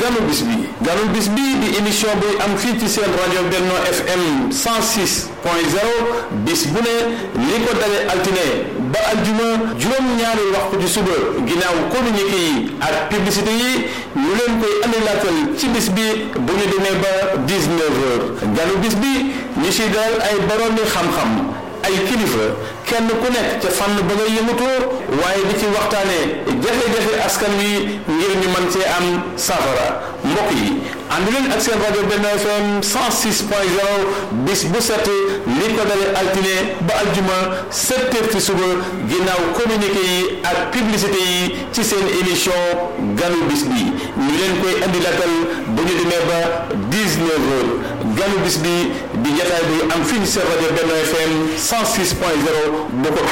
ganu bis bi ganu bis bi di émission bi am fii ci seen rajo Benno FM 106 point 0 bis bu ne li ko dale altine ba aljuma juróom-ñaari waxtu ci suba ginnaaw communiqué yi ak publicité yi ñu leen koy andilaatal ci bis bi bu ñu demee ba 19 heures ganu bis bi ñu si dalal ay boroomi xam-xam ay kilifa kenn ku nekk ca fànn ba nga yëngatoo waaye di ci waxtaanee jafe-jafe askan wi ngir ñu mën cee am safara mbokk yi ànd leen ak seen rajo Benno FM 106 point 0 bis bu set li ko dalee altine ba aljuma 7 heures ci suba ginnaaw communiqué yi ak publicité yi ci seen émission ganu bis bi ñu leen koy andi latal bu ñu demee ba 19 heures ganu bis bi di jataay bi am fii ci seen rajo Benno FM 106 point 0 bu ko